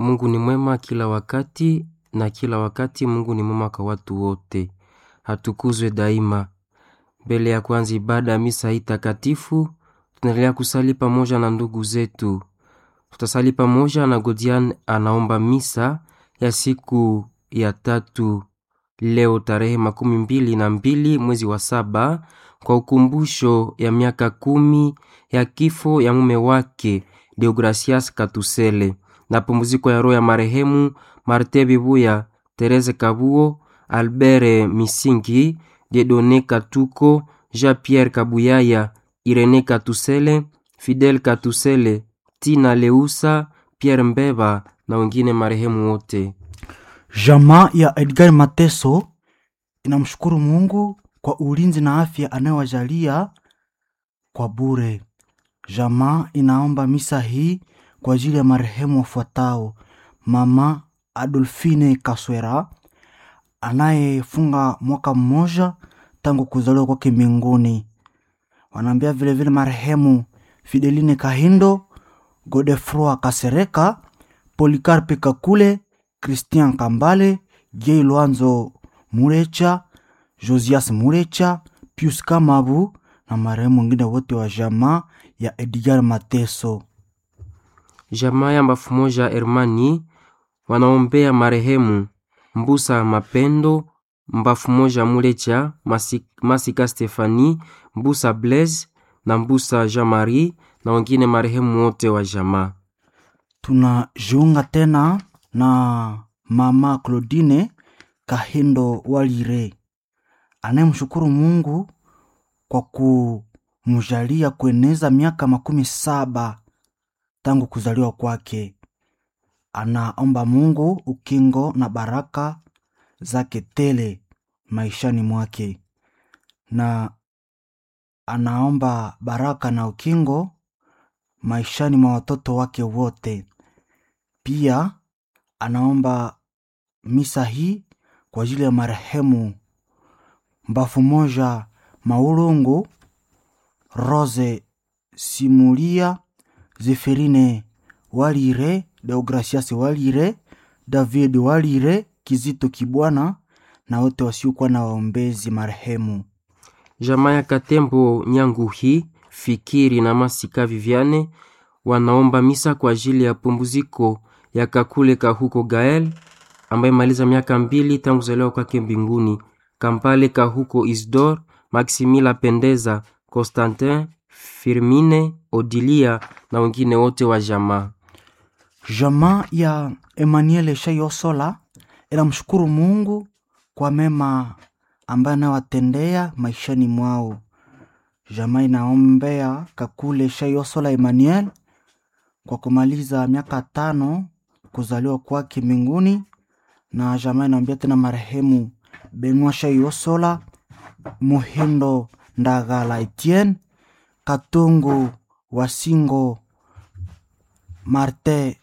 Mungu ni mwema kila wakati na kila wakati Mungu ni mwema kwa watu wote. Hatukuzwe daima. Mbele ya kwanza ibada ya misa hii takatifu, tunaendelea kusali pamoja na ndugu zetu. Tutasali pamoja na Godian anaomba misa ya siku ya tatu leo tarehe makumi mbili na mbili mwezi wa saba kwa ukumbusho ya miaka kumi ya kifo ya mume wake Deogracias Katusele na pumziko ya roho ya marehemu Marte Bibuya, Terese Kabuo, Albert Misingi, Dedone Katuko, Jean-Pierre Kabuyaya, Irene Katusele, Fidel Katusele, Tina Leusa, Pierre Mbeba na wengine marehemu wote. Jamaa ya Edgar Mateso inamshukuru Mungu kwa ulinzi na afya anayowajalia kwa bure. Jamaa inaomba misa hii kwa ajili ya marehemu wafuatao: mama Adolfine Kaswera anayefunga mwaka mmoja tangu kuzaliwa kwake mbinguni. Wanaambia vilevile marehemu Fideline Kahindo, Godefroi Kasereka, Polikarpe Kakule, Christian Kambale, Jei Lwanzo Murecha, Josias Murecha, Pius Kamabu na marehemu wengine wote wa jamaa ya Edgar Mateso. Jamaa ya mbafu moja Hermani wanaombea marehemu Mbusa Mapendo, mbafu moja Mulecha, Masi- Masika Stefani, Mbusa Blaise na Mbusa Jean Marie na wengine marehemu wote wa jamaa. Tunajiunga tena na mama Claudine Kahindo Walire anayemshukuru Mungu kwa kumjalia kueneza miaka makumi saba tangu kuzaliwa kwake. Anaomba Mungu ukingo na baraka zake tele maishani mwake, na anaomba baraka na ukingo maishani mwa watoto wake wote. Pia anaomba misa hii kwa ajili ya marehemu mbafu moja Maulungu, Rose Simulia, Zeferine Walire, Deogracias Walire, David Walire, Kizito Kibwana na wote wasiokuwa na waombezi marehemu. Jamaa ya Katembo Nyanguhi, Fikiri na Masika Viviane wanaomba misa kwa ajili ya pumziko ya Kakule Kahuko Gael ambaye maliza miaka mbili tangu kuzaliwa kwake mbinguni. Kampale Kahuko Isdor, Maximila Pendeza, Constantin Firmine, Odilia na wengine wote wa jamaa. Jamaa ya Emmanuel Shayosola inamshukuru Mungu kwa mema ambaye anawatendea maishani mwao. Jamaa inaombea Kakule Shayosola Emmanuel kwa kumaliza miaka tano kuzaliwa kwake mbinguni, na jamaa inaombea tena marehemu Benwa Shayosola, Muhindo Ndagala Etienne, Katungu Wasingo, Marte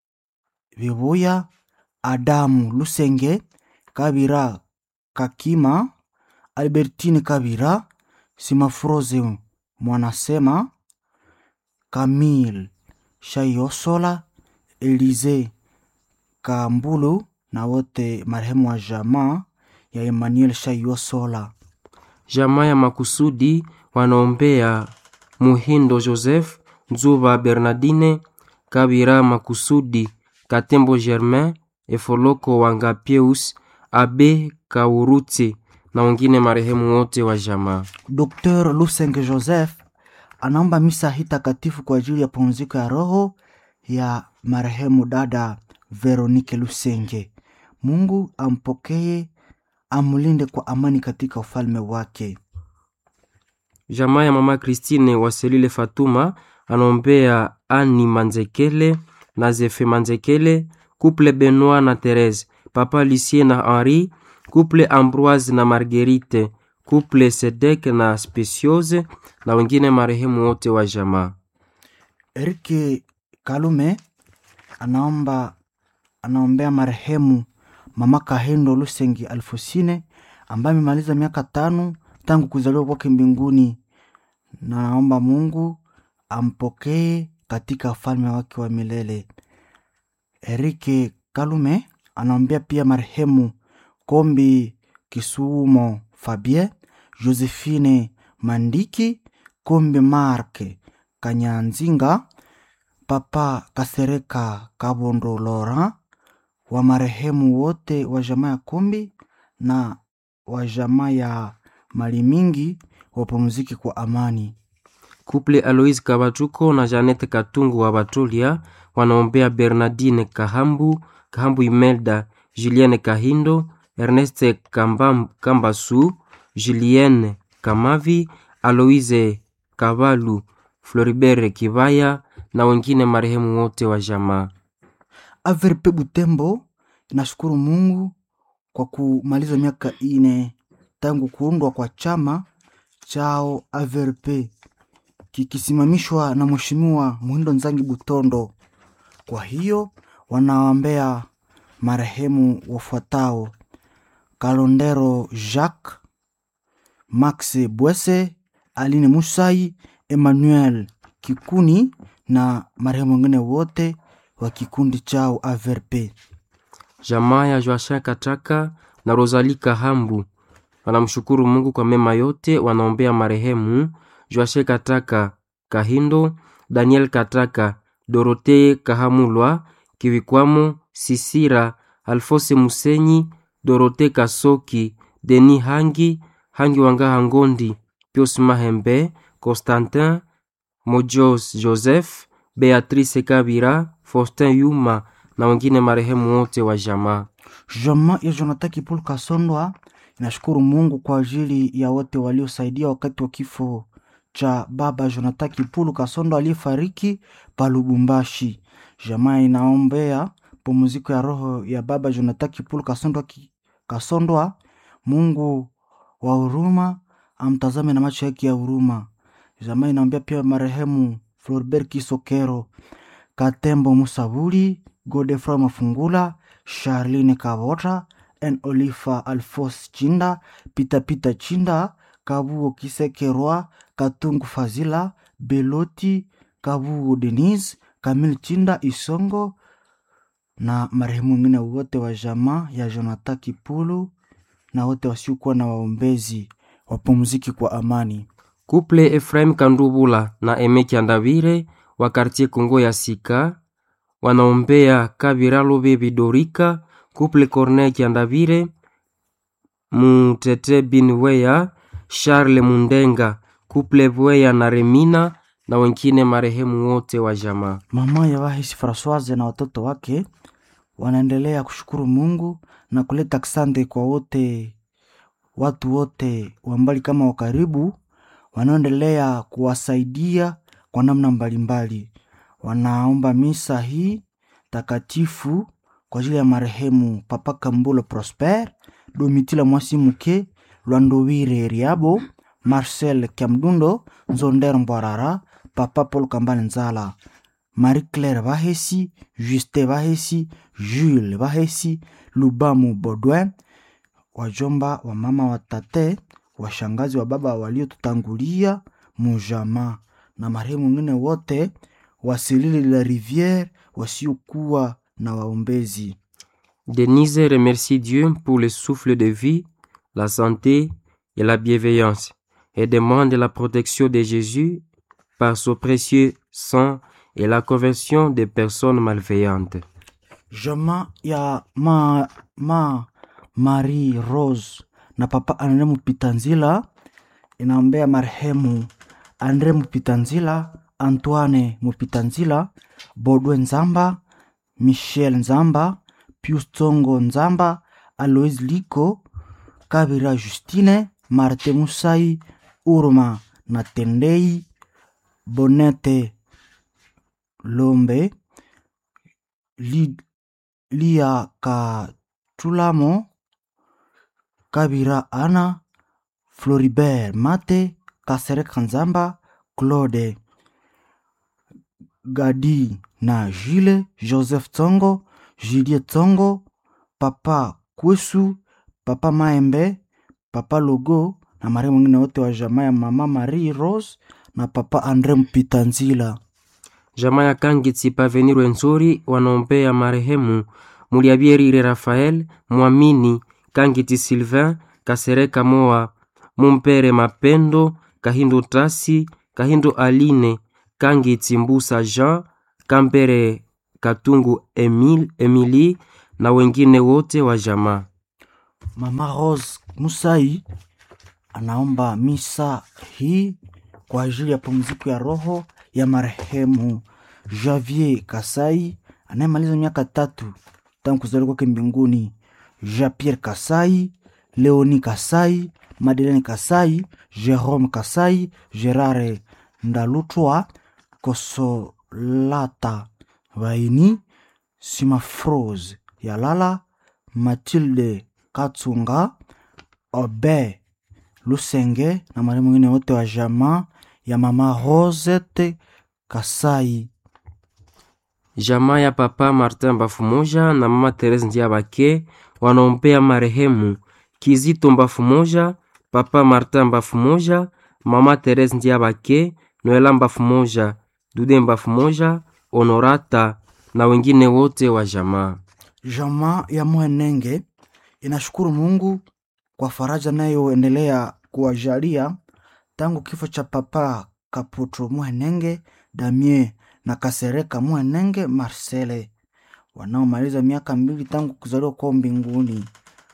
Vibuya, Adamu Lusenge, Kabira Kakima, Albertine Kabira, Simafroze Mwanasema, Camille Shayosola, Elize Kambulu na wote marehemu wa jamaa ya Emmanuel Shayosola. Jamaa ya makusudi wanaombea Muhindo Joseph, Nzuba Bernardine, Kabira Makusudi, Katembo Germain, Efoloko Wangapius, Abe Kaurutse na wengine marehemu wote wa jamaa. Dr. Lusenge Joseph anaomba misa hii takatifu kwa ajili ya pumziko ya roho ya marehemu dada Veronike Lusenge. Mungu ampokee, amlinde kwa amani katika ufalme wake. Jamaa ya mama Christine Waselile Fatuma anaombea Ani Manzekele na Zefe Manzekele, couple Benoit na Therese, papa Lucien na Henri, couple Ambroise na Marguerite, couple Sedek na Speciose na wengine marehemu wote wa jamaa. Erike Kalume anaomba anaombea marehemu mama Kahendo Lusengi Alfosine ambaye amemaliza miaka tano tangu kuzaliwa kwake mbinguni, na naomba Mungu ampokee katika ufalme wake wa milele. Erike Kalume anaombea pia marehemu Kombi Kisumo Fabien, Josephine Mandiki, Kombi Mark Kanyanzinga, Papa Kasereka Kabondo Laurent, wa marehemu wote wa jamaa ya Kombi na wa jamaa ya mali mingi wapumzike kwa amani. Couple Aloise Kabatuko na Janete Katungu wa Batulia wanaombea Bernardine Kahambu, Kahambu Imelda, Julienne Kahindo, Erneste Kambam, Kambasu, Julienne Kamavi, Aloise Kabalu, Floribert Kibaya na wengine marehemu wote wa jamaa. Averpe Butembo inashukuru Mungu kwa kumaliza miaka ine tangu kuundwa kwa chama chao Averpe kikisimamishwa na Mheshimiwa Muhindo Nzangi Butondo. Kwa hiyo wanaombea marehemu wafuatao: Kalondero Jacques, Max Bwese, Aline Musai, Emmanuel Kikuni na marehemu wengine wote wa kikundi chao Averpe. Jamaa ya Joachin Kataka na Rosalie Kahambu wanamshukuru Mungu kwa mema yote. Wanaombea marehemu Joachin Kataka Kahindo, Daniel Kataka, Dorothee Kahamulwa, Kivikwamo Sisira, Alfose Musenyi, Dorothee Kasoki, Denis Hangi, Hangi Wangaha Ngondi, Pius Mahembe, Constantin Mojos Joseph, Beatrice Kabira, Faustin Yuma na wengine marehemu wote wa jamaa. Jamaa ya Jonathan Kipulu Kasondwa inashukuru Mungu kwa ajili ya wote waliosaidia wakati wa kifo cha baba Jonathan Kipulu Kasondwa aliyefariki pa Lubumbashi. Jamaa inaombea pumziko ya roho ya baba Jonathan Kipulu Kasondwa, ki, Kasondwa. Mungu wa huruma amtazame na macho yake ya huruma. Jamaa inaombea pia marehemu Floribert Kisokero, Katembo Musabuli, Godefroy Mafungula, Charline Kavota, en Olifa Alfos Chinda, Pita Pita Chinda, Kabuo Kisekerwa, Katungu Fazila, Beloti, Kabuo Denise, Kamil Chinda Isongo na marehemu wengine wote wa jamaa ya Jonathan Kipulu na wote wasiokuwa na waombezi wapumziki kwa amani. Couple Ephraim Kandubula na Emeki Andavire wa kartie Kongo ya Sika wanaombea Kabira Lobe Bidorika, Couple Corneille Kiandavire, Mutete Binweya, Charles Mundenga, Couple Bweya na Remina na wengine marehemu wote wa jamaa. Mama ya Wahisi Francoise na watoto wake wanaendelea kushukuru Mungu na kuleta asante kwa wote watu wote wa mbali kama wa karibu wanaoendelea kuwasaidia kwa namna mbalimbali. Wanaomba misa hii takatifu kwa ajili ya marehemu Papa Kambulo Prosper, Domitila Mwasimuke, Lwandowire Riabo, Marcel Kiamdundo, Nzonder Mbwarara, Papa Paul Kambale Nzala, Marie Claire Bahesi, Juste Bahesi, Jules Bahesi, Lubamu Baudouin, wajomba wa mama wa tate, washangazi wa baba waliotutangulia mujama na marehemu wengine wote wasilili la rivière wasiokuwa na waombezi. Denise remercie Dieu pour le souffle de vie, la santé et la bienveillance et demande la protection de Jésus par son précieux sang et la conversion des personnes malveillantes. Jamaa ya ma, ma Marie Rose na papa Andre Mupitanzila inaombea marehemu Andre Mupitanzila, Antoine Mupitanzila, Bodwe Nzamba, Michel Nzamba, Pius Tsongo Nzamba, Alois Liko, Kabira Justine, Marte Musai, Urma na Tendei, Bonete Lombe, Li, Lia Katulamo, Kabira Ana, Floribert Mate, Kasereka Nzamba, Claude Gadi na Jile, Joseph Tsongo, Julie Tsongo, Papa Kwesu, Papa Maembe, Papa Logo na marehemu wengine wote wa jamaa ya Mama Marie Rose na Papa Andre Mpitanzila. jamaa ya Kangitsi Pavenir Wenzori wanaombea marehemu Muliabierire Rafael Mwamini Kangiti Sylvain Kasereka Moa Mumpere Mapendo Kahindo Tasi Kahindo Aline Kangiti Mbusa Jean Kambere Katungu Emil, Emily na wengine wote wa jamaa. Mama Rose Musai anaomba misa hii kwa ajili ya pumziko ya roho ya marehemu Javier Kasai anayemaliza miaka tatu tangu kuzaliwa kwake mbinguni, Jean Pierre Kasai, Leoni Kasai, Madeleine Kasai, Jerome Kasai, Gerard Ndalutwa, Kosolata Vaini, Simafrose Yalala, Matilde Katsunga, Obe Lusenge na marehemu wengine wote wa jamaa ya mama Rosette Kasai. Jamaa ya papa Martin Bafumoja na mama Therese Ndiabake wanaombea marehemu Kizito Mbafumoja, papa Martin Bafumoja, mama Therese Ndiabake, Noela Mbafumoja, Dude Mbafumoja, Honorata na wengine wote wa jamaa. Jamaa ya Mwenenge inashukuru Mungu kwa faraja nayoendelea kuwajalia tangu kifo cha papa Kaputro Mwenenge, Damien na Kasereka Mwenenge Marcele wanaomaliza miaka mbili tangu kuzaliwa kwao mbinguni.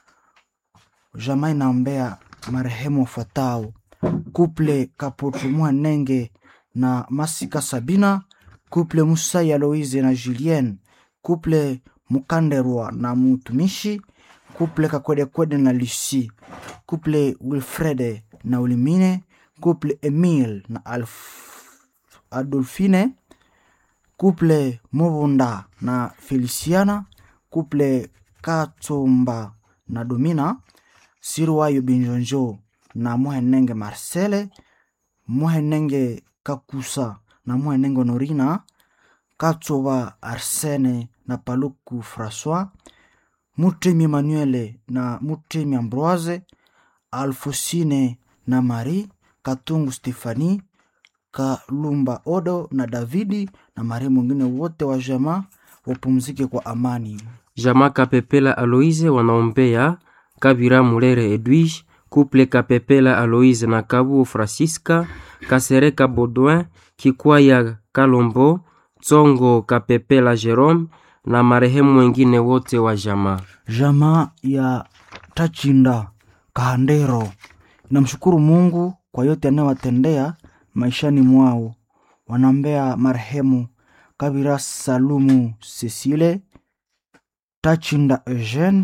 Jamaa inaombea marehemu wafuatao: kuple Kaputro Mwenenge na Masika Sabina, kuple Musai Aloise na Julien, kuple Mukanderwa na Mutumishi, kuple Kakwedekwede na Lucie, kuple Wilfrede na Ulimine, kuple Emile na Alf Adolfine, kuple Mubunda na Feliciana, kuple Katsumba na Domina, Sirwayo Binjonjo na Muhenenge Marcele, Muhenenge Kakusa na Muhenenge Norina, Katsoba Arsene na Paluku Francois, Mutemi Emmanuele na Mutemi Ambroise, Alfosine na Marie, Katungu Stefani, Kalumba Odo na Davidi na marehemu wengine wote wa jamaa wapumzike kwa amani. Jamaa Kapepela Aloise wanaombea Kabira Mulere Edwige, Couple Kapepela Aloise na Kabu Francisca, Kasereka Baudouin, Kikwaya Kalombo, Tsongo Kapepela Jerome na marehemu wengine wote wa jamaa. Jamaa ya Tachinda Kahandero inamshukuru Mungu kwa yote anayowatendea maishani mwao. Wanaombea marehemu Kabira Salumu Cecile, Tachinda Eugene,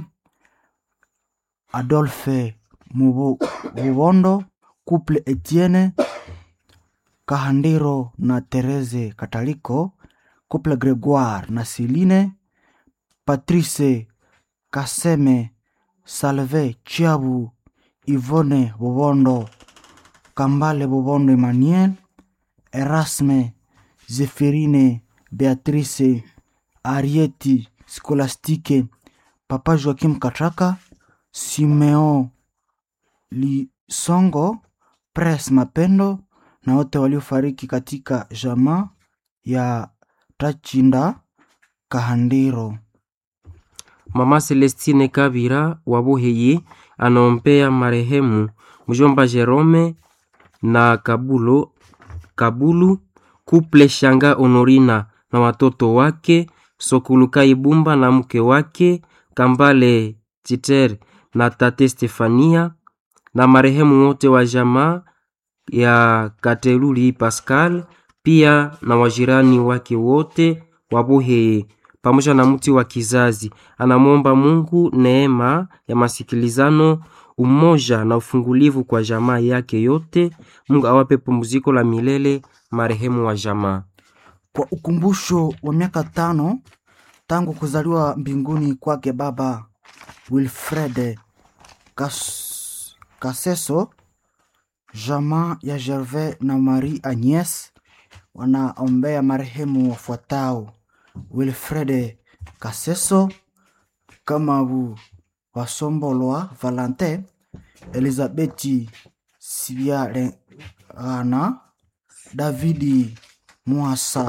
Adolphe Mubu- Mubondo, Couple Etienne Kahandiro na Therese Kataliko, Couple Gregoire na Celine, Patrice Kaseme, Salve Chiabu, Yvonne Bobondo, Kambale Bobondo Emmanuel, Erasme, Zeferine, Beatrice, Arieti, Skolastike, Papa Joakim Katraka, Simeo Lisongo, Pres Mapendo na wote waliofariki katika jamaa ya Tachinda Kahandiro. Mama Celestine Kabira wa Buheyi anaombea marehemu mjomba Jerome na Kabulo, Kabulu Kuple Shanga Honorina na watoto wake Sokuluka Ibumba na mke wake Kambale Titer na tate Stefania na marehemu wote wa jamaa ya Kateluli Pascal pia na wajirani wake wote wa Buheye pamoja na mti wa kizazi. Anamwomba Mungu neema ya masikilizano, umoja na ufungulivu kwa jamaa yake yote. Mungu awape pumziko la milele marehemu wa jamaa. Kwa ukumbusho wa miaka tano tangu kuzaliwa mbinguni kwake Baba Wilfred Kas, Kaseso, jamaa ya Gervais na Marie Agnes wanaombea marehemu wafuatao: Wilfred Kaseso, Kamabu Wasombolwa Valentin, Elizabeti Sibiarengana, Davidi Mwasa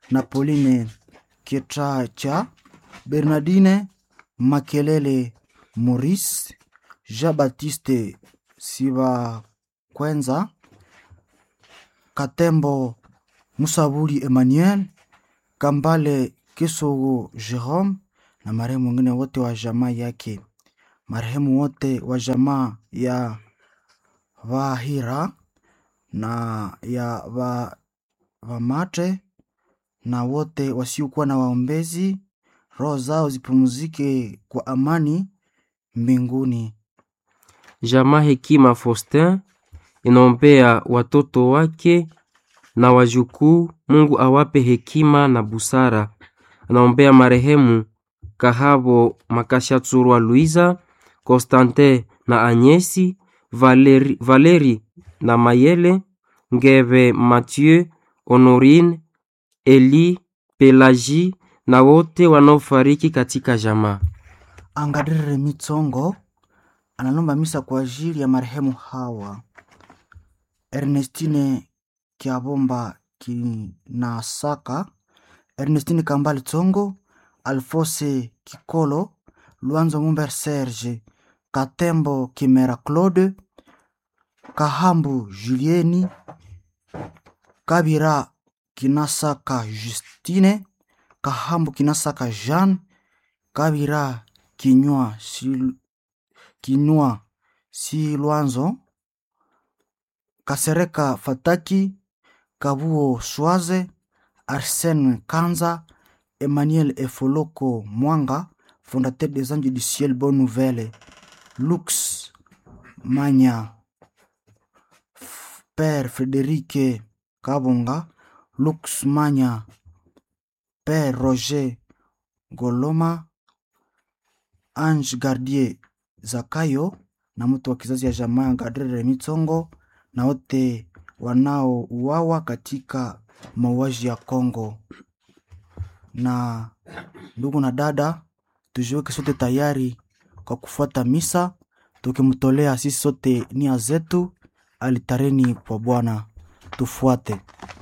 na Pauline Kietracha, Bernardine Makelele Maurice, Jean-Baptiste Sibakwenza, Katembo Musabuli Emmanuel, Kambale Kisogo Jerome na marehemu wengine wote wa jamaa yake, marehemu wote wa jamaa ya Vahira na ya va, Vamate na wote wasiokuwa na waombezi, roho zao zipumzike kwa amani mbinguni. Jamaa Hekima Faustin inaombea watoto wake na wajukuu, Mungu awape hekima na busara. Anaombea marehemu Kahabo Makashatsurwa Luiza, Constantin na Anyesi, Valeri, Valeri na Mayele, Ngeve Mathieu, Honorine, Eli, Pelagie na wote wanaofariki katika jamaa. Angadrere Mitsongo analomba misa kwa ajili ya marehemu hawa Ernestine Kiabomba Kinasaka, Ernestine Kambale Tsongo, Alphonse Kikolo, Luanzo Mumber Serge, Katembo Kimera Claude, Kahambu Julieni, Kabira Kinasaka Justine, Kahambu Kinasaka Jean, Kabira Kinywa Sil Kinywa si Lwanzo, Kasereka Fataki, Kabuo Swaze, Arsène Kanza, Emmanuel Efoloko Mwanga, fondateur des Anges du Ciel Bonne Nouvelle, Lux Manya, F- Père Frédéric Kabonga, Lux Manya, Père Roger Goloma, Ange Gardier Zakayo na mtu wa kizazi ya jamaa ya Gadrere Mitsongo na wote wanaouawa katika mauaji ya Kongo. Na ndugu na dada, tujiweke sote tayari kwa kufuata misa, tukimtolea sisi sote nia zetu alitareni kwa Bwana. Tufuate.